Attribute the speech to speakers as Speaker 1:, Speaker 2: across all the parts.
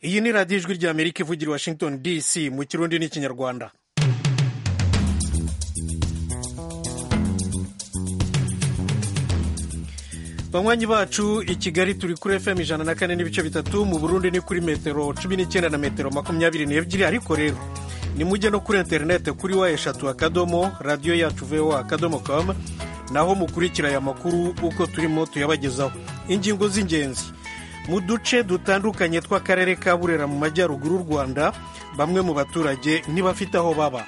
Speaker 1: iyi ni radiyo ijwi rya amerika ivugira i washington dc mu kirundi n'ikinyarwanda banywanyi bacu i kigali turi kuri fm ijana na kane n'ibice bitatu mu burundi ni kuri metero cumi n'icyenda na metero makumyabiri n'ebyiri ariko rero ni mujye no kuri interinete kuri wa eshatu akadomo radiyo yacu vewa akadomo kamu naho mukurikira aya makuru uko turimo tuyabagezaho ingingo z'ingenzi mu duce dutandukanye tw'akarere ka burera mu majyaruguru y'u rwanda bamwe mu baturage ntibafite aho baba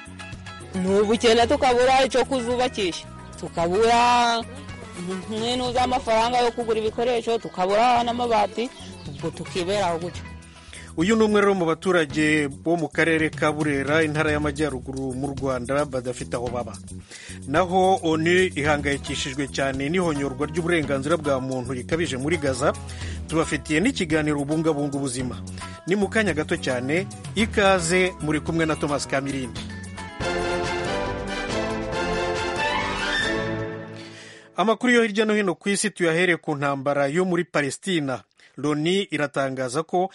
Speaker 2: ntubukene tukabura icyo kuzubakisha tukabura nk'intu z'amafaranga yo kugura ibikoresho tukabura n'amabati ubwo tukibera aho gutyo
Speaker 1: uyu ni umwe rero mu baturage bo mu karere ka burera intara y'amajyaruguru mu rwanda badafite aho baba naho oni ihangayikishijwe cyane n'ihonyorwa ry'uburenganzira bwa muntu rikabije muri gaza tubafitiye n'ikiganiro bubungabunga ubuzima ni mu kanya gato cyane ikaze muri kumwe na thomas kamirindi amakuru yo hirya no hino ku isi tuyahere ku ntambara yo muri palestina loni iratangaza ko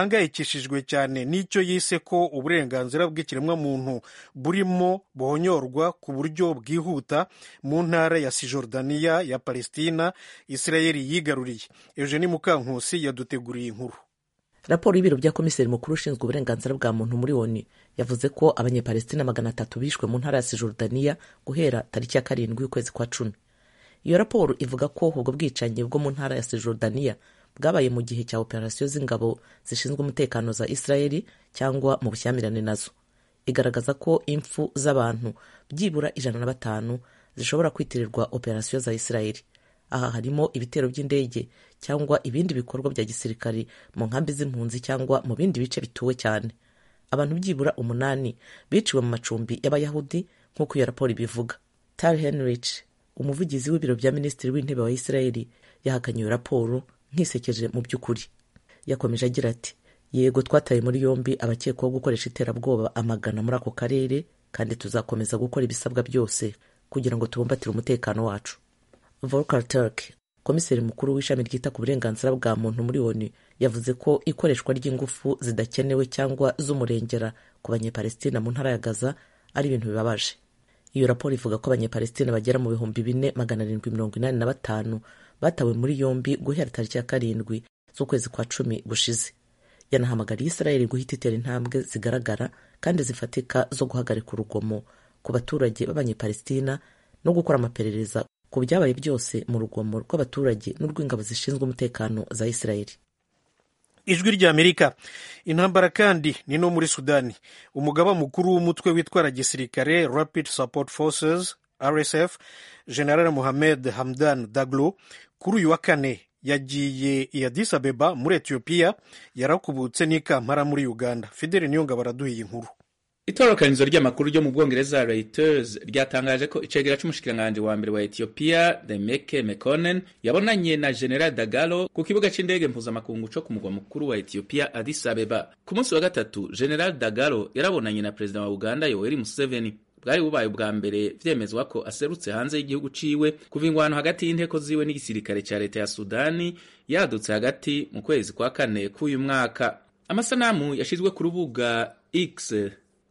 Speaker 1: ihangayikishijwe cyane n'icyo yise ko uburenganzira bw'ikiremwamuntu burimo buhonyorwa ku buryo bwihuta mu ntara ya sijordaniya ya palestina isirayeli yigaruriye eugenie mukankusi yaduteguriye inkuru
Speaker 3: raporo y'ibiro bya komiseri mukuru ushinzwe uburenganzira bwa muntu muri oni yavuze ko abanyepalestina magana atatu bishwe mu ntara ya sijordaniya guhera tariki ya karindwi y'ukwezi kwa cumi iyo raporo ivuga ko ubwo bwicanyi bwo mu ntara ya sejordaniya bwabaye mu gihe cya operasiyo z'ingabo zishinzwe umutekano za israeli cyangwa mu bushyamirane nazo igaragaza ko impfu z'abantu byibura ijana na batanu zishobora kwitirirwa operasiyo za israeli aha harimo ibitero by'indege cyangwa ibindi bikorwa bya gisirikari mu nkambi z'impunzi cyangwa mu bindi bice bituwe cyane abantu byibura umunani biciwe mu macumbi y'abayahudi nk'uko iyo raporo ibivuga tal henrich umuvugizi w'ibiro bya minisitiri w'intebe wa israeli yahakanye iyo raporo nk'isekeje mu by'ukuri yakomeje agira ati yego twataye muri yombi abakekwaho gukoresha iterabwoba amagana muri ako karere kandi tuzakomeza gukora ibisabwa byose kugira ngo tubumbatire umutekano wacu volker turk komiseri mukuru w'ishami ryita ku burenganzira bwa muntu muri oni yavuze ko ikoreshwa ry'ingufu zidakenewe cyangwa z'umurengera ku banyepalestina mu ntara ya gaza ari ibintu bibabaje iyo raporo ivuga ko abanyepalestina bagera mu bihumbi bine magana arindwi mirongo inani na batanu batawe muri yombi guhera tariki ya karindwi z'ukwezi kwa cumi gushize yanahamagariye israeli guhita itera intambwe zigaragara kandi zifatika zo guhagarika urugomo ku baturage b'abanyepalestina no gukora amaperereza ku byabaye byose mu rugomo rw'abaturage n'urw'ingabo zishinzwe umutekano za israeli
Speaker 1: ijwi ry'amerika intambara kandi ni no muri sudani umugaba mukuru w'umutwe witwara gisirikare rapid support forces rsf general mohamed hamdan daglo kuri uyu wa kane yagiye i addis abeba muri etiyopiya yarakubutse n'ikampara muri uganda fideli niyonga baraduhiye inkuru
Speaker 4: itorokanizo ry'amakuru ryo mu bwongereza reuters ryatangaje ko icegera c'umushikiranganje wa mbere wa etiyopiya demeke mekonen yabonanye na general dagalo ku kibuga c'indege mpuzamakungu co ku mugwa mukuru wa etiyopiya addis abeba ku munsi wa gatatu general dagalo yarabonanye na perezida wa uganda yoweri museveni bwari bubaye ubwa mbere vyemezwa ko aserutse hanze y'igihugu ciwe kuva ingwano hagati y'inteko ziwe n'igisirikare ca leta ya sudani yadutse hagati mu kwezi kwa kane k'uyu mwaka amasanamu yashizwe ku rubuga x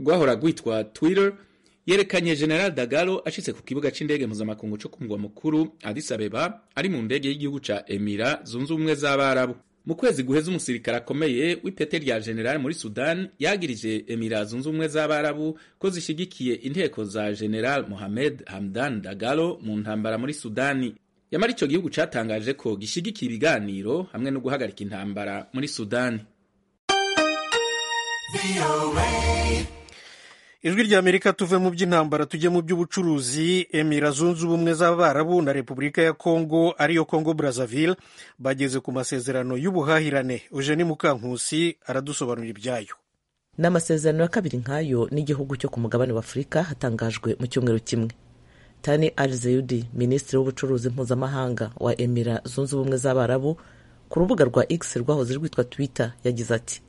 Speaker 4: rwahora rwitwa twitter yerekanye general dagalo ashitse ku kibuga c'indege mpuzamakungu co ku mugwa mukuru addis abeba ari mu ndege y'igihugu ca emira zunze ubumwe z'abarabu mu kwezi guheza umusirikare akomeye w'ipete rya general muri sudan yagirije emira zunze ubumwe z'abarabu ko zishigikiye inteko za general mohamed hamdan dagalo mu ntambara muri sudani yamara ico gihugu catangaje ko gishigikiye ibiganiro hamwe no guhagarika intambara muri sudani
Speaker 1: ijwi rya amerika tuve mu by'intambara tujye mu by'ubucuruzi emira zunze ubumwe z'abarabu na repubulika ya kongo ariyo kongo brazzaville bageze ku masezerano y'ubuhahirane eugenie mukankusi aradusobanurira ibyayo
Speaker 3: ni amasezerano ya kabiri nk'ayo n'igihugu cyo ku mugabane w'afurika hatangajwe mu cyumweru kimwe tani al zeyudi minisitiri w'ubucuruzi mpuzamahanga wa emira zunze ubumwe z'abarabu ku rubuga rwa x rwahoze rwitwa twitter yagize ati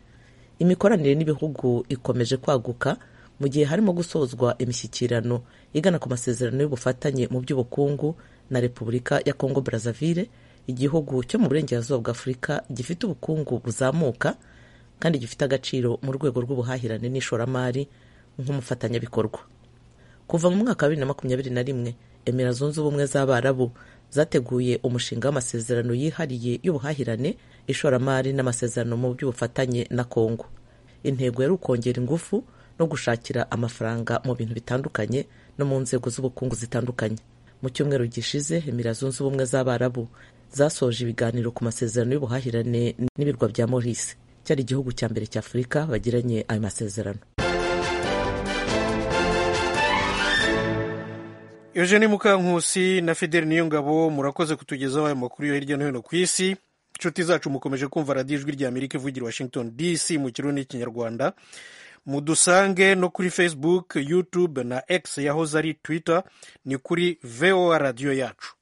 Speaker 3: imikoranire n'ibihugu ikomeje kwaguka mu gihe harimo gusozwa imishyikirano igana ku masezerano y'ubufatanye mu by'ubukungu na repubulika ya kongo brazzaville igihugu cyo mu burengerazuba bwa afurika gifite ubukungu buzamuka kandi gifite agaciro mu rwego rw'ubuhahirane n'ishoramari nk'umufatanyabikorwa kuva mu mwaka wa bibiri na makumyabiri na rimwe emera zunze ubumwe z'abarabu zateguye umushinga w'amasezerano yihariye y'ubuhahirane ishoramari n'amasezerano mu by'ubufatanye na kongo intego yari ukongera ingufu no gushakira amafaranga mu bintu bitandukanye no mu nzego z'ubukungu zitandukanye mu cyumweru gishize emera zunze ubumwe z'abarabu zasoje ibiganiro ku masezerano y'ubuhahirane n'ibirwa bya maurice cyari igihugu cya mbere cya afurika bagiranye ayo masezerano
Speaker 1: eugene mukankusi na fideli niyongabo murakoze kutugezaho aya makuru yo hirya no hino ku isi inshuti zacu mukomeje kumva radiyo ijwi rya amerika ivugira washington dc mu kirundi n'ikinyarwanda mudusange no kuri facebook youtube na x yahoze ari twitter ni kuri voa radiyo yacu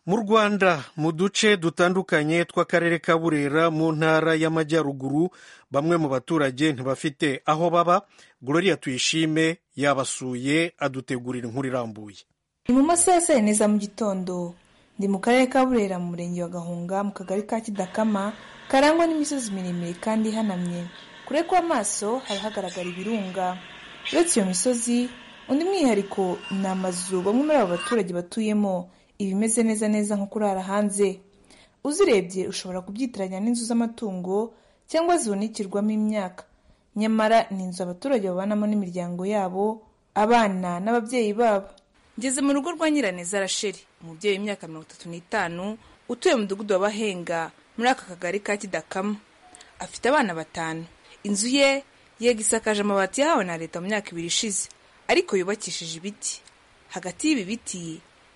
Speaker 1: mu rwanda mu duce dutandukanye tw'akarere ka burera mu ntara y'amajyaruguru bamwe mu baturage ntibafite aho baba gloria tuyishime yabasuye adutegurira inkuru irambuye
Speaker 5: ni mu masaha ya saa yine za mu gitondo ndi mu karere ka burera mu murenge wa gahunga mu kagari ka kidakama karangwa n'imisozi miremire kandi ihanamye kure kw'amaso haba hagaragara ibirunga uretse iyo misozi undi mwihariko ni amazu bamwe muri abo baturage batuyemo ibimeze neza neza nko kurara hanze uzirebye ushobora kubyitiranya n'inzu z'amatungo cyangwa zihunikirwamo imyaka nyamara ni inzu abaturage babanamo n'imiryango yabo abana n'ababyeyi babo ngeze mu rugo rwa nyiraneza rasheri umubyeyi w'imyaka mirongo itatu n'itanu utuye mu mudugudu w'abahenga muri aka kagari ka kidakama afite abana batanu inzu ye yega isakaje amabati yahawe na leta mu myaka ibiri ishize ariko yubakishije ibiti hagati y'ibi biti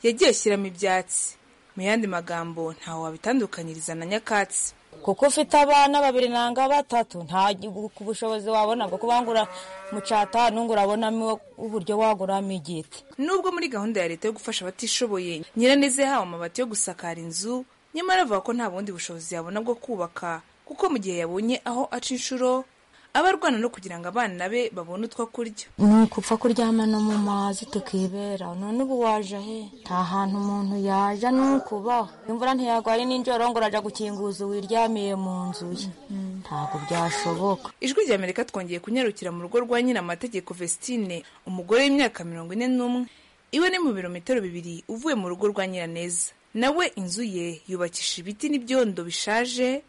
Speaker 5: yagiye ashyiramo ibyatsi mu yandi magambo ntaho wabitandukanyiriza na nyakatsi
Speaker 2: kuko ufite abana babiri nanga batatu nta ku bushobozi wabona bwo kubangura mu catanu ngo urabonamo uburyo waguramo igiti
Speaker 5: nubwo muri gahunda ya leta yo gufasha abatishoboye nyiraneza yahawe amabati yo gusakara inzu nyamara avuga ko nta bundi bushobozi yabona bwo kubaka kuko mu gihe yabonye aho aca inshuro aba arwana no kugira ngo abana be babone utwo kurya
Speaker 6: ni ukupfa kuryama no mu mazi tukibera none ubu waje he nta hantu umuntu yaja ni ukubaho imvura ntiyagwaye n'injoro ngo urajya gukinguza uwiryamiye mu nzu ye ntabwo byashoboka
Speaker 5: ijwi rya amerika twongeye kunyarukira mu rugo rwa nyina amategeko vestine umugore w'imyaka mirongo ine n'umwe iwe ni mu birometero bibiri uvuye mu rugo rwa nyiraneza nawe inzu ye yubakisha ibiti n'ibyondo bishaje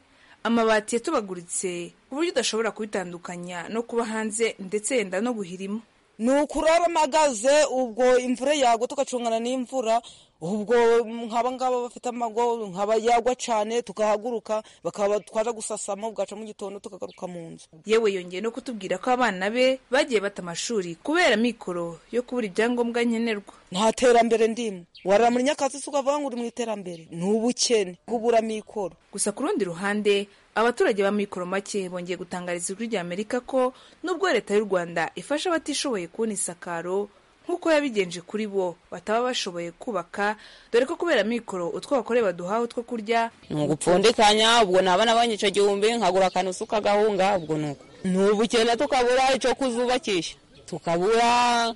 Speaker 5: amabati yatubaguritse ku buryo udashobora kubitandukanya no kuba hanze ndetse yenda no guhirimo
Speaker 2: ni ukurara amagaze ubwo imvura yagwa tugacungana n'imvura ubwo nk'aba ngaba bafite amago nkaba yagwa cyane tukahaguruka bakaba twaza gusasamo bwaca mu gitondo tukagaruka mu nzu
Speaker 5: yewe yongeye no kutubwira ko abana be bagiye bata amashuri kubera mikoro yo kubura ibyangombwa nkenerwa
Speaker 2: nta terambere ndimo warara muri nyakatsi se ukavuga ngo uri mu iterambere ni ubukene kubura mikoro
Speaker 5: gusa ku rundi ruhande abaturage ba mikoro make bongeye gutangariza ijwi rya amerika ko nubwo leta y'u rwanda ifasha abatishoboye kubona isakaro nk'uko yabigenje kuri bo bataba bashoboye kubaka dore ko kubera mikoro utwo bakore baduhawe utwo kurya
Speaker 2: ni ugupfundikanya ubwo nabana banyica igihumbi nkagura akantu usuka agahunga ubwo ni uko ni ubukene tukabura icyo kuzubakisha tukabura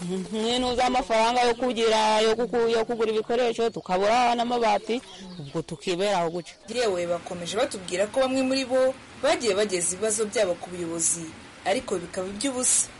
Speaker 2: nk'intu z'amafaranga yo kugira yo kugura ibikoresho tukabura n'amabati ubwo tukibera aho guca
Speaker 5: yewe bakomeje batubwira ko bamwe muri bo bagiye bageza ibibazo byabo ku buyobozi ariko bikaba iby'ubusa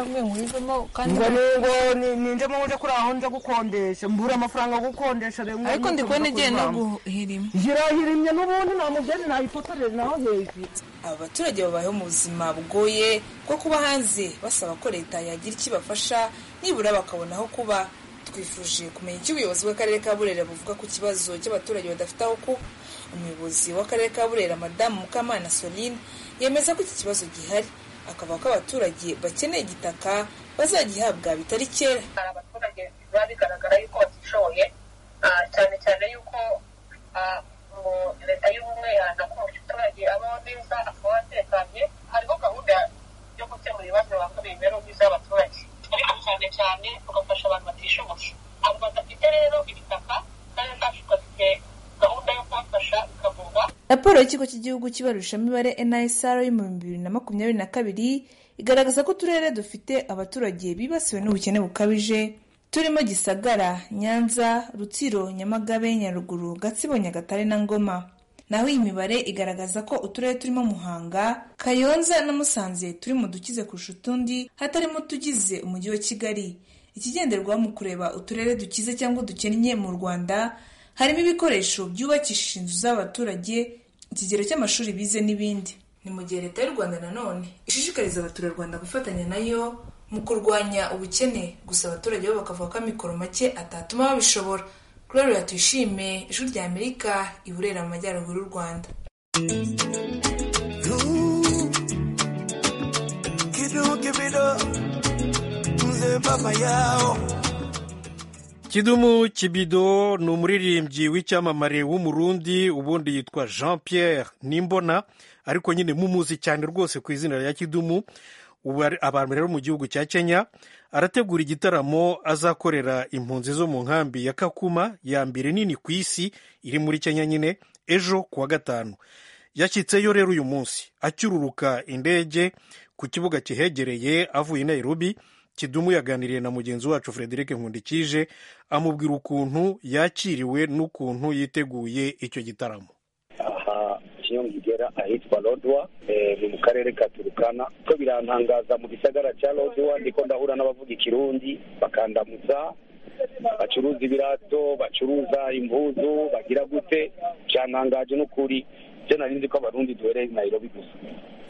Speaker 2: ngo nubwo ninjye mu uje kuri aho nza gukodesha mbura amafaranga yo gukodesha
Speaker 5: ariko ndi kubona igihe no guhirima
Speaker 2: hirahirimye n'ubundi nta mubyeyi nayifotorera naho hejuru
Speaker 5: aba baturage babayeho mu buzima bugoye bwo kuba hanze basaba ko leta yagira icyo ibafasha nibura bakabona aho kuba twifuje kumenya icyo ubuyobozi bw'akarere ka burera buvuga ku kibazo cy'abaturage badafite aho kuba umuyobozi w'akarere ka burera madamu mukamana soline yemeza ko iki kibazo gihari akavuga ko abaturage bakeneye igitaka bazagihabwa bitari kera
Speaker 7: hari abaturage biba bigaragara yuko batishoboye cyane cyane yuko leta y'ubumwe iharanira ko buri muturage abaho neza akaba atekanye hariho gahunda yo gukemura ibibazo banga imibereho myiza y'abaturage ariko cyane cyane tugafasha abantu batishoboye abo badafite rero ibitaka kandi kacu gafite gahunda yo kubafasha bikavurwa
Speaker 5: raporo y'ikigo cy'igihugu cy'ibarurishamibare nsr yo mu bihumbi bibiri na makumyabiri na kabiri igaragaza ko uturere dufite abaturage bibasiwe n'ubukene bukabije turimo gisagara nyanza rutsiro nyamagabe nyaruguru gatsibo nyagatare na ngoma naho iyi mibare igaragaza ko uturere turimo muhanga kayonza na musanze turi mu dukize kurusha utundi hatarimo utugize umujyi wa kigali ikigenderwaho mu kureba uturere dukize cyangwa dukennye mu rwanda harimo ibikoresho byubakishije inzu z'abaturage ikigero cy'amashuri bize n'ibindi ni mu gihe leta y'u rwanda nanone ishishikariza abaturarwanda gufatanya nayo mu kurwanya ubukene gusa abaturage bo bakavuga ko amikoro make atatuma babishobora kuri ruriya tuyishime ijwi rya amerika i burera mu majyaruguru y'u rwanda
Speaker 1: kidumu kibido ni umuririmbyi w'icyamamare w'umurundi ubundi yitwa jean pierre nimbona ariko nyine mumuzi cyane rwose ku izina rya kidumu ubu ari- abantu rero mu gihugu cya kenya arategura igitaramo azakorera impunzi zo mu nkambi ya kakuma ya mbere nini ku isi iri muri kenya nyine ejo ku wa gatanu yashyitseyo rero uyu munsi acyururuka indege ku kibuga kihegereye avuye i nairobi kidumu yaganiriye na mugenzi wacu frederic nkundikije amubwira ukuntu yakiriwe n'ukuntu yiteguye icyo gitaramo
Speaker 8: aha iyo ngigera ahitwa lodwa eh, ni mu karere ka turukana ko birantangaza mu gisagara cya lodwa ndiko ndahura n'abavuga ikirundi bakandamutsa bacuruza ibirato bacuruza impuzu bagira gute byantangaje n'ukuri byo nari nzi ko abarundi duhereye i nairobi gusa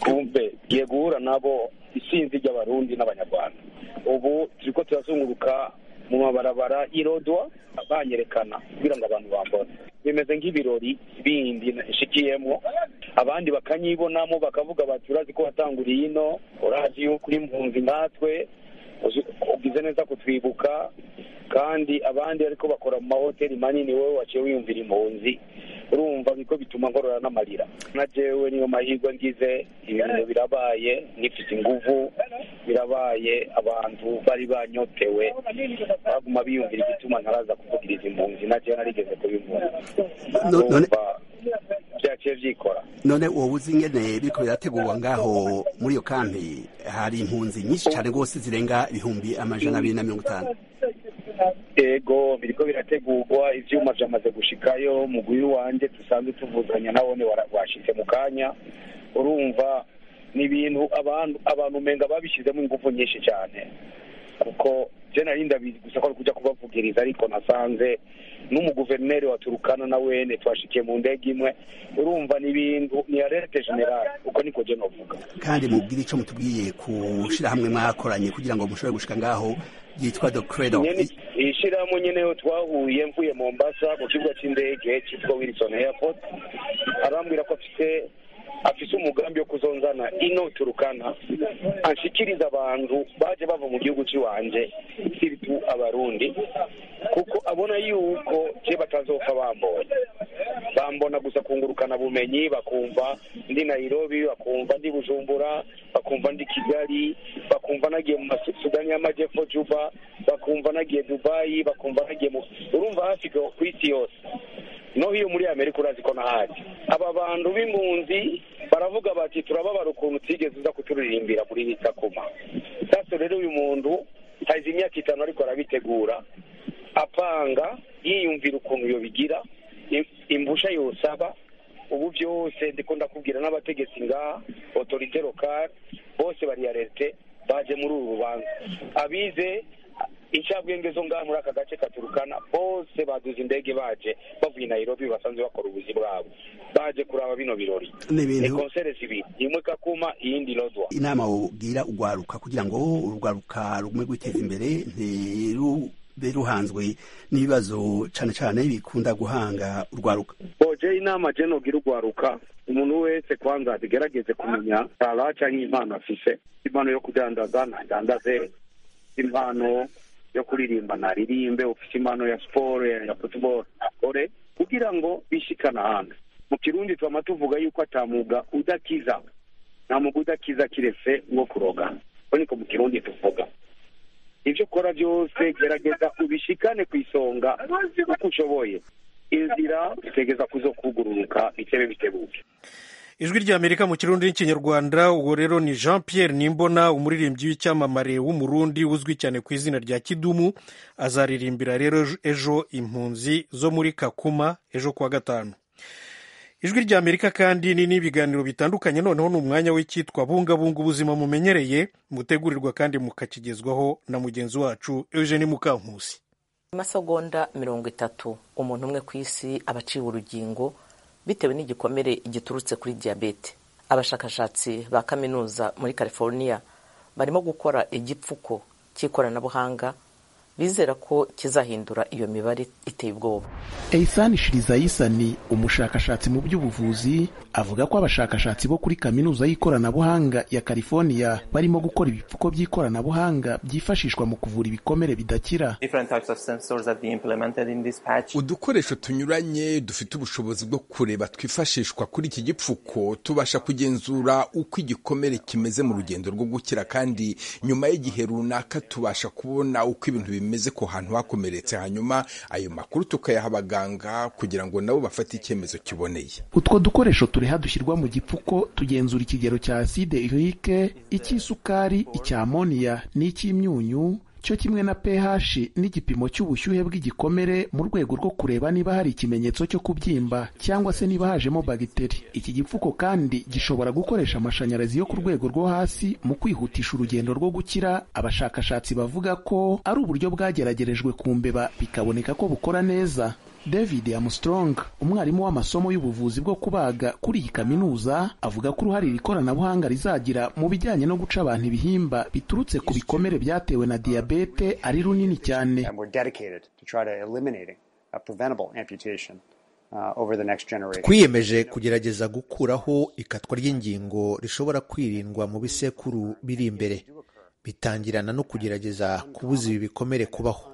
Speaker 8: kumve ngiye guhura nabo isinzi ry'abarundi n'abanyarwanda ubu turiko turazunguruka mu mabarabara y'irodwa banyerekana kugira ngo abantu bambone bimeze nk'ibirori bindi nshikiyemo abandi bakanyibonamo bakavuga bati urazi ko watanguriye ino urazi yuko uri mpunzi nkatwe uzi- ugize neza kutwibuka kandi abandi ariko bakora mu mahoteli manini wowe waciye wiyumvira impunzi urumva niko bituma nkorora n'amarira na jewe niyo mahirwe ngize ibintu birabaye nifite inguvu birabaye abantu bari banyotewe baguma biyumvira igituma ntaraza kuvugiriza impunzi na jewe narigeze kuba impunzi
Speaker 9: No- none-
Speaker 8: urumva byaciye byikora
Speaker 9: none wowe uzi ingene biriko birategurwa ngaho muri iyo kampi hari impunzi nyinshi cyane rwose zirenga ibihumbi amajana abiri na mirongo itanu
Speaker 8: yego biriko birategurwa ivyuma vyamaze gushikayo mugwiri wanje dusanzwe tuvuzanya nabone wara- washitse mu kanya urumva ni ibintu abantu abantu umenga babishizemo ingufu nyinshi cyane kuko je nari ndabizi gusa ko ari kuja kubavugiriza ariko nasanze n'umuguverineri wa turukana na wene twashikiye mu ndege imwe urumva ni ibintu ni alerte general uko niko je novuga
Speaker 9: kandi mubwire icyo mutubwiye ku shyirahamwe mwakoranye kugira ngo mushobore gushika ngaho ryitwa the credo
Speaker 8: nyene ishirahamwe nyene yo twahuye mvuye mombasa ku kibuga c'indege citwa wilson airport arambwira ko afise afise umugambi wo kuzonzana ino turukana anshikiriza abantu baje bava mu gihugu ciwanje siritu abarundi kuko abona yuko je batazopfa bambonye bambona gusa kungurukana bumenyi bakumva ndi nairobi bakumva ndi bujumbura bakumva ndi kigali bakumva nagiye mu Masu- sudani y'amajyepfo juba bakumva nagiye dubayi bakumva nagiye mu urumva hafi ku isi yose noho iyo muri amerika urazi ko nahari aba bantu b'impunzi baravuga bati turababara ukuntu utigeze uza kuturirimbira muri Kakuma sasa rero uyu muntu hazi imyaka itanu ariko arabitegura apanga yiyumvira ukuntu iyo bigira im- imbusha yosaba ubu byose ndiko ndakubwira n'abategetsi ngaha otorite lokale bose bari alerte baje muri uru rubanza abize incabwenge zo ngaha muri aka gace katurukana bose baduze indege baje bavuye i nairobi basanzwe bakora ubuzi bwabo baje kuraba bino birori
Speaker 9: Ni ibintu-
Speaker 8: ni konsere zibiri imwe kakuma iyindi lodwa
Speaker 9: inama wubwira urwaruka kugira ngo urwaruka rugume rwiteza imbere ntirube ruhanzwe n'ibibazo cyane cyane bikunda guhanga urwaruka
Speaker 8: boje inama je nogira urwaruka umuntu wese kwanza agerageze kumenya tara canke impano afise impano yo kudandaza nadandaze impano yo kuririmba naririmbe ufise impano ya siporo ya ya futuboro akore kugira ngo bishikana hanze mu kirundi twama tuvuga yuko atamuga udakiza nta muga udakiza kiretse uwo kurogana ko niko mu kirundi tuvuga ibyo ukora byose gerageza ubishikane ku isonga uko ushoboye inzira zitegeza kuzo kugururuka bitebe bitebuke
Speaker 1: ijwi ry'amerika mu kirundi n'ikinyarwanda uwo rero ni jean pierre nimbona umuririmbyi w'icyamamare w'umurundi uzwi cyane ku izina rya kidumu azaririmbira rero ejo impunzi zo muri kakuma ejo kuwa gatanu ijwi ry'amerika kandi ni n'ibiganiro bitandukanye noneho ni umwanya w'icyitwa bungabunga ubuzima mumenyereye mutegurirwa kandi mukakigezwaho na mugenzi wacu eugene mukankusi
Speaker 3: amasegonda mirongo itatu umuntu umwe ku isi aba aciwe urugingo bitewe n'igikomere giturutse kuri diyabete abashakashatsi ba kaminuza muri california barimo gukora igipfuko cy'ikoranabuhanga bizera ko kizahindura iyo mibare iteye ubwoba
Speaker 10: eisani shirizayisani umushakashatsi mu by'ubuvuzi avuga ko abashakashatsi bo kuri kaminuza y'ikoranabuhanga ya california barimo gukora ibipfuko by'ikoranabuhanga byifashishwa mu kuvura ibikomere bidakira
Speaker 11: udukoresho tunyuranye dufite ubushobozi bwo kureba twifashishwa kuri iki gipfuko tubasha kugenzura uko igikomere kimeze mu rugendo rwo gukira kandi nyuma y'igihe runaka tubasha kubona uko ibintu bimeze bimeze ku hantu hakomeretse hanyuma ayo makuru tukayaha abaganga kugira ngo nabo bafate icyemezo kiboneye
Speaker 10: utwo dukoresho tureha dushyirwa mu gipfuko tugenzura ikigero cya aside irike icy'isukari icyamoniya n'icy'imyunyu cyo kimwe na pH n'igipimo cy'ubushyuhe bw'igikomere mu rwego rwo kureba niba hari ikimenyetso cyo kubyimba cyangwa se niba hajemo bagiteri iki gipfuko kandi gishobora gukoresha amashanyarazi yo ku rwego rwo hasi mu kwihutisha urugendo rwo gukira abashakashatsi bavuga ko ari uburyo bwageragerejwe ku mbeba bikaboneka ko bukora neza david armstrong umwarimu w'amasomo y'ubuvuzi bwo kubaga kuri iyi kaminuza avuga ko uruhare iri koranabuhanga rizagira mu bijyanye no guca abantu ibihimba biturutse ku bikomere byatewe na diyabete ari runini cyane
Speaker 12: twiyemeje kugerageza gukuraho ikatwa ry'ingingo rishobora kwirindwa mu bisekuru biri imbere bitangirana no kugerageza kubuza ibi bikomere kubaho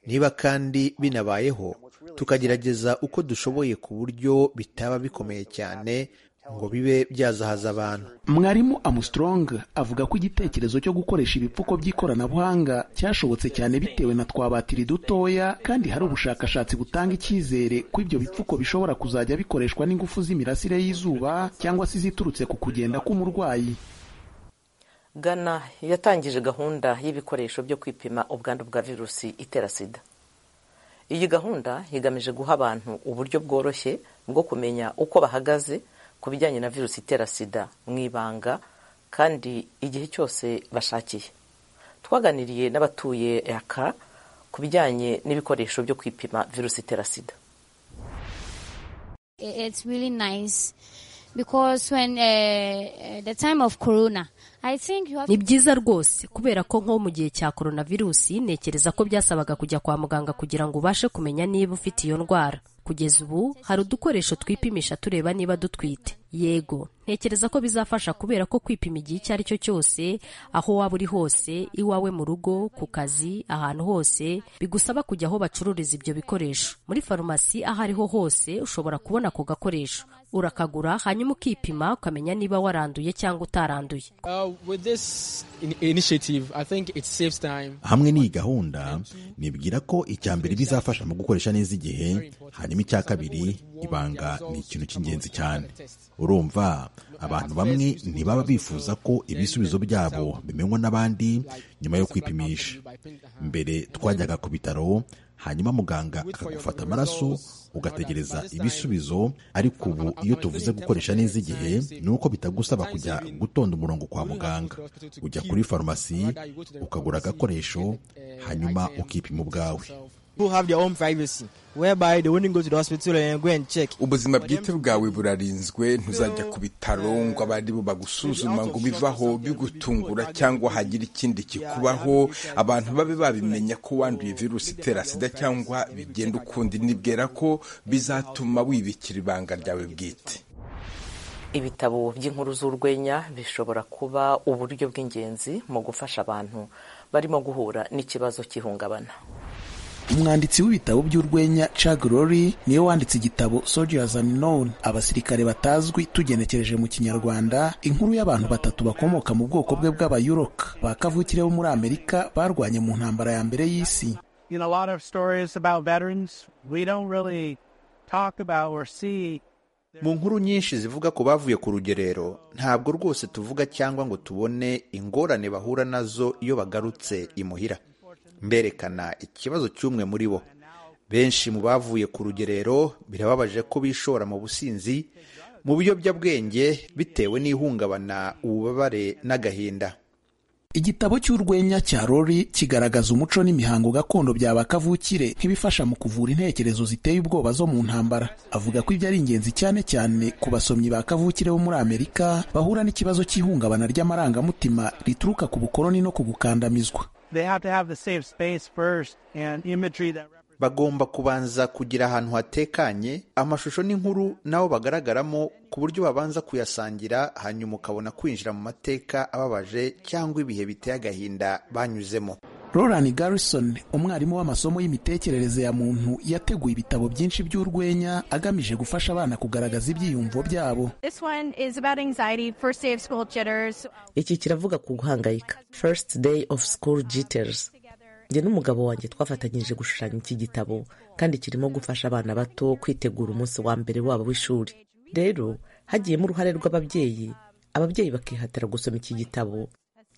Speaker 12: niba kandi binabayeho tukagerageza uko dushoboye ku buryo bitaba bikomeye cyane ngo bibe byazahaza abantu
Speaker 10: mwarimu Armstrong avuga ko igitekerezo cyo gukoresha ibipfuko by'ikoranabuhanga cyashobotse cyane bitewe na twabatiri dutoya kandi hari ubushakashatsi butanga icyizere ko ibyo bipfuko bishobora kuzajya bikoreshwa n'ingufu z'imirasire y'izuba cyangwa se iziturutse ku kugenda k'umurwayi
Speaker 3: ghana yatangije gahunda y'ibikoresho byo kwipima ubwandu bwa virusi itera sida iyi gahunda igamije guha abantu uburyo bworoshye bwo kumenya uko bahagaze ku bijyanye na virusi itera sida mu ibanga kandi igihe cyose bashakiye twaganiriye n'abatuye yaka ku bijyanye n'ibikoresho byo kwipima virusi itera sida
Speaker 13: ni byiza rwose kubera ko nko mu gihe cya coronavirusi ntekereza ko byasabaga kujya kwa muganga kugira ngo ubashe kumenya niba ufite iyo ndwara kugeza ubu hari udukoresho twipimisha tureba niba dutwite yego ntekereza ko bizafasha kubera ko kwipima igihe icyo ari cyo cyose aho waba uri hose iwawe mu rugo ku kazi ahantu hose bigusaba kujya aho bacururiza ibyo bikoresho muri farumasi aho ariho hose ushobora kubona ako gakoresho urakagura hanyuma ukipima ukamenya niba waranduye cyangwa utaranduye
Speaker 14: hamwe n'iyi gahunda nibwira ko icya mbere bizafasha mu gukoresha neza igihe hanyuma icya kabiri ibanga ni ikintu cy'ingenzi cyane urumva abantu bamwe ntibaba bifuza ko ibisubizo byabo bimenywa n'abandi nyuma yo kwipimisha mbere twajyaga ku bitaro hanyuma muganga akagufata amaraso ugategereza ibisubizo ariko ubu iyo tuvuze gukoresha neza igihe ni uko bitagusaba kujya gutonda umurongo kwa muganga ujya kuri farumasi ukagura agakoresho hanyuma ukipima ubwawe
Speaker 11: ubuzima bwite bwawe burarinzwe ntuzajya ku bitaro ngo abandi bo bagusuzuma ngo bivaho bigutungura cyangwa hagira ikindi kikubaho abantu babe babimenya ko wanduye virusi itera sida cyangwa bigenda ukundi nibwira ko bizatuma wibikira ibanga ryawe bwite
Speaker 3: ibitabo by'inkuru z'urwenya bishobora kuba uburyo bw'ingenzi mu gufasha abantu barimo guhura n'ikibazo cy'ihungabana
Speaker 10: umwanditsi w'ibitabo by'urwenya Chuck Lorre niwe wanditse igitabo Soldiers Unknown abasirikare batazwi tugenekereje mu kinyarwanda inkuru y'abantu batatu bakomoka mu bwoko bwe bw'abayuroka ba kavukire bo muri Amerika barwanye mu ntambara ya mbere y'isi
Speaker 12: mu nkuru nyinshi zivuga ku bavuye ku rugerero ntabwo rwose tuvuga cyangwa ngo tubone ingorane bahura nazo iyo bagarutse imuhira mberekana ikibazo cy'umwe muri bo benshi mu bavuye ku rugerero birababaje ko bishora mu businzi mu biyobyabwenge bitewe n'ihungabana ububabare n'agahinda
Speaker 10: igitabo cy'urwenya cya rori kigaragaza umuco n'imihango gakondo bya ba kavukire nk'ibifasha mu kuvura intekerezo ziteye ubwoba zo mu ntambara avuga ko ibyo ari ingenzi cyane cyane ku basomyi ba kavukire bo muri amerika bahura n'ikibazo cy'ihungabana ry'amarangamutima rituruka ku bukoloni no ku gukandamizwa
Speaker 12: bagomba kubanza kugira ahantu hatekanye amashusho n'inkuru nabo bagaragaramo ku buryo babanza kuyasangira hanyuma ukabona kwinjira mu mateka ababaje cyangwa ibihe biteye agahinda banyuzemo
Speaker 10: roland garrison umwarimu w'amasomo y'imitekerereze ya muntu yateguye ibitabo byinshi by'urwenya agamije gufasha abana kugaragaza ibyiyumvo byabo
Speaker 15: This one is about anxiety, first day of school jitters.
Speaker 3: iki kiravuga ku guhangayika first day of school jitters njye n'umugabo wanjye twafatanyije gushushanya iki gitabo kandi kirimo gufasha abana bato kwitegura umunsi wa mbere wabo w'ishuri rero hagiyemo uruhare rw'ababyeyi ababyeyi bakihatira gusoma iki gitabo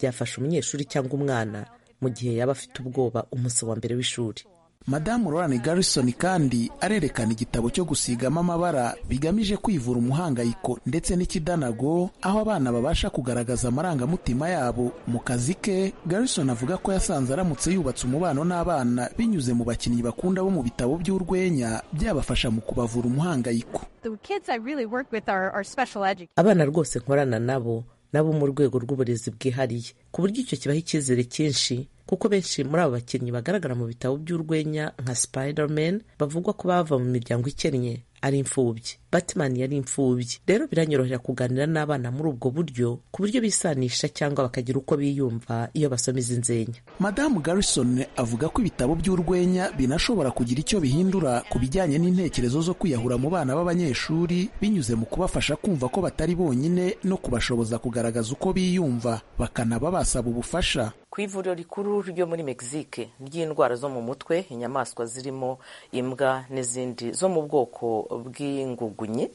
Speaker 3: byafasha umunyeshuri cyangwa umwana mu gihe yaba afite ubwoba umunsi wa mbere w'ishuri
Speaker 10: madamu Roland Garrison kandi arerekana igitabo cyo gusigamo amabara bigamije kwivura umuhangayiko ndetse n'ikidanago aho abana babasha kugaragaza amarangamutima yabo mu kazi ke Garrison avuga ko yasanze aramutse yubatse umubano n'abana binyuze mu bakinnyi bakunda bo mu bitabo by'urwenya byabafasha mu kubavura umuhangayiko
Speaker 15: The kids I really work with are, are special educators.
Speaker 3: abana rwose nkorana nabo nabo mu rwego rw'uburezi bwihariye ku buryo icyo kibaha icyizere cyinshi kuko benshi muri abo bakinnyi bagaragara mu bitabo by'urwenya nka spiderman bavugwa ko bava mu miryango ikennye ari imfubyi batman yari imfubyi rero biranyorohera kuganira n'abana muri ubwo buryo ku buryo bisanisha cyangwa bakagira uko biyumva iyo basoma izi nzenya
Speaker 10: madamu garrison avuga ko ibitabo by'urwenya binashobora kugira icyo bihindura ku bijyanye n'intekerezo zo kwiyahura mu bana b'abanyeshuri binyuze mu kubafasha kumva ko batari bonyine no kubashoboza kugaragaza uko biyumva bakanaba basaba ubufasha
Speaker 16: ku ivuriro rikuru ryo muri mexique ry'indwara zo mu mutwe inyamaswa zirimo imbwa n'izindi zo mu bwoko bw'ingugunyi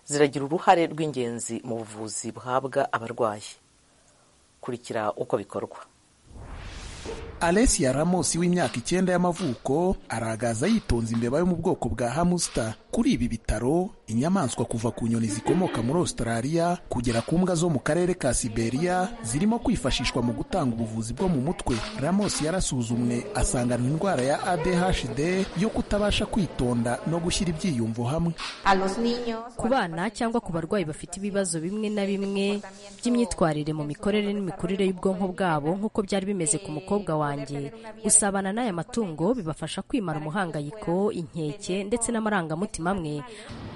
Speaker 16: ziragira uruhare rw'ingenzi mu buvuzi buhabwa abarwayi kurikira uko bikorwa
Speaker 10: Alessia Ramos w'imyaka icyenda y'amavuko aragaza yitonze imbeba yo mu bwoko bwa hamster kuri ibi bitaro inyamaswa kuva ku nyoni zikomoka muri Australia kugera ku mbwa zo mu karere ka Siberia zirimo kwifashishwa mu gutanga ubuvuzi bwo mu mutwe Ramos yarasuzumwe asangana indwara ya ADHD yo kutabasha kwitonda no gushyira ibyiyumvo hamwe
Speaker 6: A los niños.
Speaker 13: ku bana cyangwa ku barwayi bafite ibibazo bimwe na bimwe by'imyitwarire mu mikorere n'imikurire y'ubwonko bwabo nk'uko byari bimeze ku mukobwa wanjye gusabana n'aya matungo bibafasha kwimara umuhangayiko inkeke ndetse n'amarangamutima amwe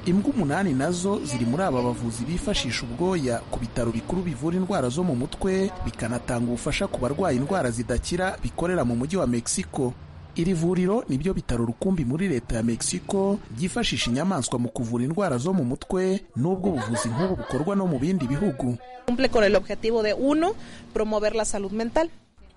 Speaker 10: imbwa umunani nazo ziri muri aba bavuzi bifashisha ubwoya ku bitaro bikuru bivura indwara zo mu mutwe bikanatanga ubufasha ku barwaye indwara zidakira bikorera mu mujyi wa mexico iri vuriro ni byo bitaro rukumbi muri leta ya mexico ryifashisha inyamaswa mu kuvura indwara zo mu mutwe n'ubwo ubuvuzi nk'ubu bukorwa no mu bindi bihugu
Speaker 17: cumple con el objetivo de uno, promover la salud mental.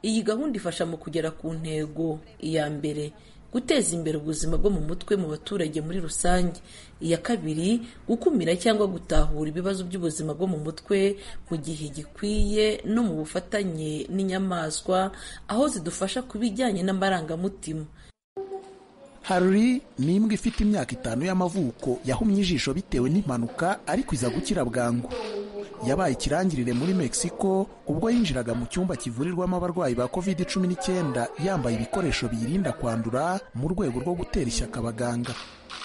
Speaker 18: Iyi gahunda ifasha mu kugera ku ntego iya mbere guteza imbere ubuzima bwo mu mutwe mu baturage muri rusange iya kabiri gukumira cyangwa gutahura ibibazo by'ubuzima bwo mu mutwe mu gihe gikwiye no mu bufatanye n'inyamaswa aho zidufasha ku bijyanye n'amarangamutima
Speaker 10: Harry ni imbwa ifite imyaka itanu y'amavuko yahumye ijisho bitewe n'impanuka ariko iza gukira bwangu yabaye ikirangirire muri mexico ubwo yinjiraga mu cyumba kivurirwamo abarwayi ba covid 19 yambaye ibikoresho biyirinda kwandura mu rwego rwo gutera ishyaka abaganga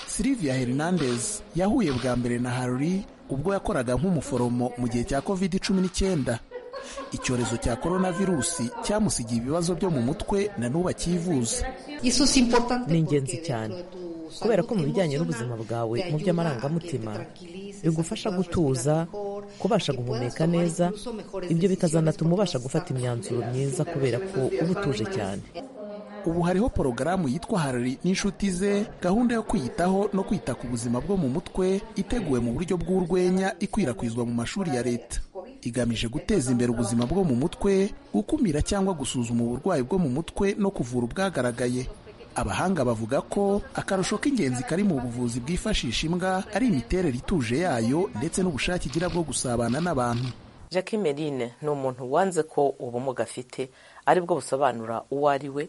Speaker 10: silvia hernandez yahuye bwa mbere na Harry ubwo yakoraga nk'umuforomo mu gihe cya covid 19 icyorezo cya coronavirusi cyamusigiye ibibazo byo mu mutwe na n'ubu akivuza
Speaker 3: ni ingenzi cyane kubera ko mu bijyanye n'ubuzima bwawe mu by'amarangamutima bigufasha gutuza kubasha guhumeka neza ibyo bikazanatuma ubasha gufata imyanzuro myiza kubera ko uba utuje cyane
Speaker 10: ubu hariho porogaramu yitwa harari n'inshuti ze gahunda yo kwiyitaho no kwita ku buzima bwo mu mutwe iteguwe mu buryo bw'urwenya ikwirakwizwa mu mashuri ya leta igamije guteza imbere ubuzima bwo mu mutwe gukumira cyangwa gusuzuma uburwayi bwo mu mutwe no kuvura ubwagaragaye abahanga bavuga ko akarusho k'ingenzi kari mu buvuzi bwifashisha imbwa ari imiterere ituje yayo ndetse n'ubushake igira bwo gusabana n'abantu
Speaker 3: Jackie Merine ni umuntu wanze ko ubumuga afite aribwo busobanura uwo ari we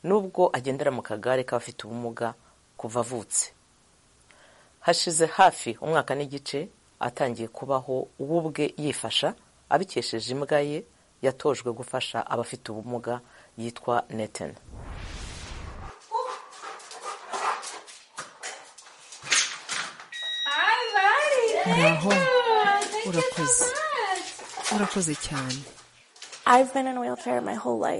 Speaker 3: nubwo agendera mu kagare k'abafite ubumuga kuva avutse hashize hafi umwaka n'igice atangiye kubaho we ubwe yifasha abikesheje imbwa ye yatojwe gufasha abafite ubumuga yitwa Nathan
Speaker 19: naho urakoze urakoze cyane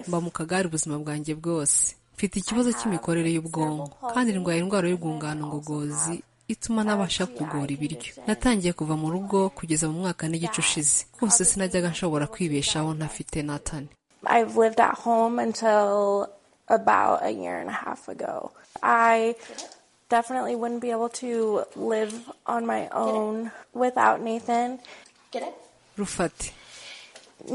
Speaker 19: mba mu kagare ubuzima bwanjye bwose mfite ikibazo cy'imikorere y'ubwonko kandi ndwaye indwara y'urwungano ngogozi ituma nabasha kugora ibiryo natangiye kuva mu rugo kugeza mu mwaka n'igice ushize hose sinajyaga nshobora kwibeshaho ntafite natani
Speaker 20: definitely wouldn't be able to live on my own without Nathan. Get it?
Speaker 19: rufate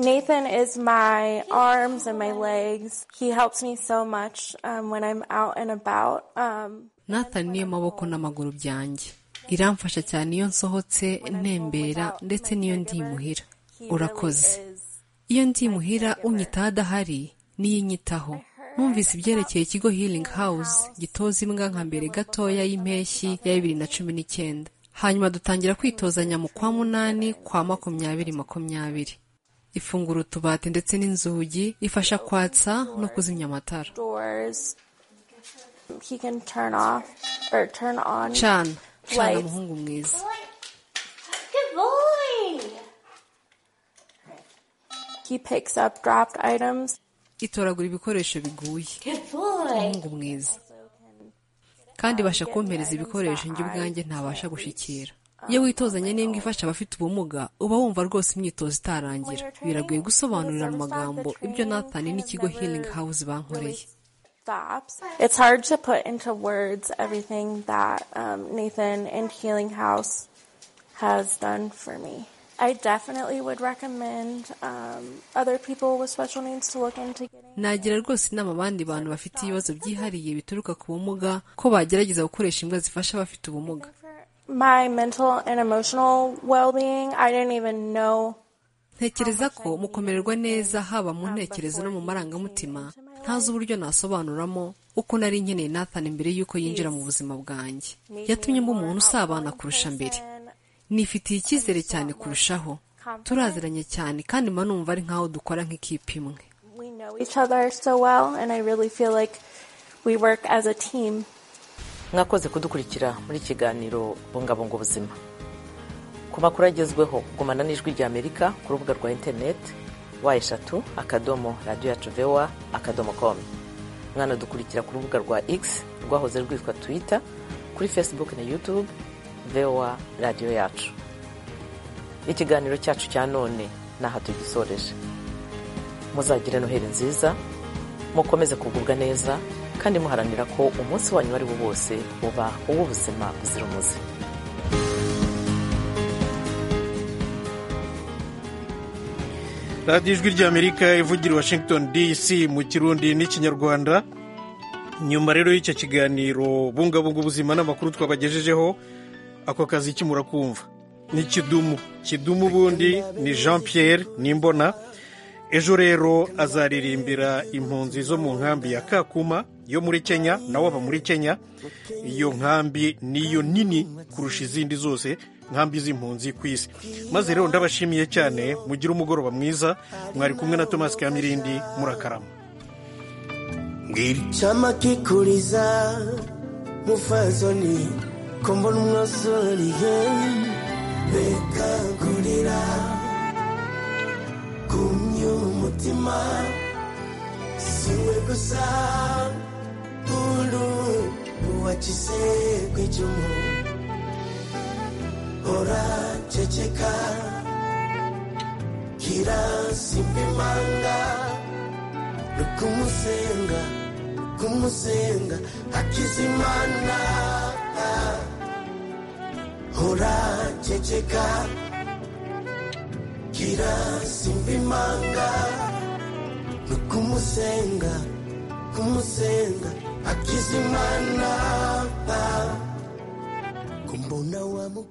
Speaker 20: Nathan is my arms and my legs. He helps me so much um, when I'm out and about. Um,
Speaker 19: natani niyo maboko n'amaguru byanjye iramfasha cyane iyo nsohotse ntembera ndetse n'iyo ndi imuhira urakoze iyo ndi imuhira unyitaho adahari niyo inyitaho numvise ibyerekeye ikigo healing house gitoza imbwa nka mbere gatoya y'impeshyi ya bibiri na cumi n'icyenda hanyuma dutangira kwitozanya mu kwa munani kwa makumyabiri makumyabiri ifungura utubati ndetse n'inzugi ifasha kwatsa no kuzimya amatara
Speaker 20: doors. He can turn off or turn on
Speaker 19: cana cana
Speaker 20: lights.
Speaker 19: muhungu mwiza
Speaker 20: He picks up dropped items.
Speaker 19: itoragura ibikoresho biguye umuhungu mwiza kandi ibasha kumpereza ibikoresho njye ubwanjye ntabasha gushyikira iyo witozanye n'imbwa ifasha abafite ubumuga uba wumva rwose imyitozo itarangira biragoye gusobanurira mu magambo ibyo natani n'ikigo healing house bankoreye
Speaker 20: Stops. It's hard to put into words everything that um, Nathan and Healing House has done for me. I definitely would recommend um, other people with special needs to look into getting.
Speaker 19: nagira rwose inama abandi bantu bafite ibibazo byihariye bituruka ku bumuga ko bagerageza gukoresha imbwa zifasha abafite ubumuga
Speaker 20: My mental and emotional well being, I didn't even know
Speaker 19: ntekereza ko mukomererwa neza haba mu ntekerezo no mu marangamutima ntazi uburyo nasobanuramo uko nari nkeneye nathan mbere y'uko yinjira mu buzima bwanjye yatumye mba umuntu usabana kurusha mbere nifitiye icyizere cyane kurushaho turaziranye cyane kandi mba numva ari nk'aho dukora nk'ikipe imwe
Speaker 20: we know each other so well, and I really feel like we work as a team.
Speaker 3: mwakoze kudukurikira muri kiganiro bungabunga ubuzima ku makuru agezweho gumana n'ijwi rya amerika ku rubuga rwa interineti wa eshatu akadomo radiyo yacu vewa akadomo komu mwanadukurikira ku rubuga rwa x rwahoze rwitwa twita kuri facebook na youtube vewa radiyo yacu ikiganiro cyacu cya none n'aha tugisoreje muzagire noheli nziza mukomeze kugubwa neza kandi muharanira ko umunsi wanyu uwo ari wo wose uba uw'ubuzima buzira umuze
Speaker 1: radiyo ijwi ry'amerika ivugira washington dc mu kirundi n'ikinyarwanda nyuma rero y'icyo kiganiro bungabunga ubuzima n'amakuru twabagejejeho ako kazi iki murakumva ni kidumu kidumu ubundi ni jean pierre nimbona ejo rero azaririmbira impunzi zo mu nkambi ya kakuma yo muri kenya nawe aba muri kenya iyo nkambi niyo nini kurusha izindi zose nkambi z'impunzi ku isi maze rero ndabashimiye cyane mugire umugoroba mwiza mwari kumwe na tomasi kamirindi murakarama
Speaker 21: chama kikuliza mufazoni kombona umwasoriye bekagurira kumye umutima siwe gusa uru uwacise kwicumu oraceceka kirasimbimanga rukumusenga kumusenga akizimana hora ceceka gira simbimanga rukumusenga kumusenga akizimana pa kumbona wa mukuru